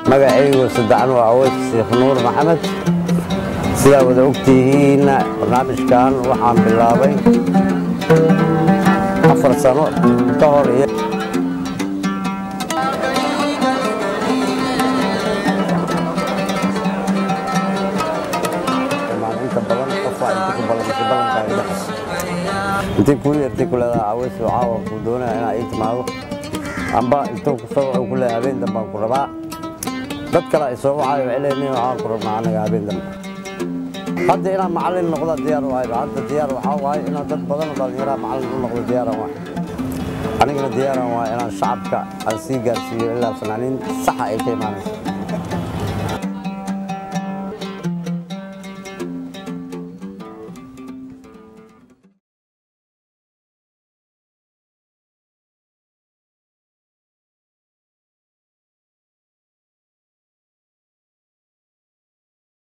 magacaygu saddexan waa aweys sheekh nuur maxamed sidaa wada ogtihiinna barnaamijkan waxaan bilaabay afar sano ka hor iyo inta badan qofaa inta ku ballansi ballankaaga dhexas intii kuu yartay ku leedaha aweys oo caawa kuu doonaya inaa ii timaado amba intuu kusoo wuxuu ku leeyahay habeen dambaan ku rabaa dad kale ay soo wacay waxay leeyihiin waxaan ku rabnaa anaga habeen dambe hadda inaan macallin noqda diyaar u ahayba hadda diyaar waxaa waaye inaan dad badan oo dhallinyaraha macallin u noqdo diyaaran waay anigana diyaaran waay inaan shacabka aan sii gaarsiiyo ilaa fanaaniin saxa ay ka imaanayso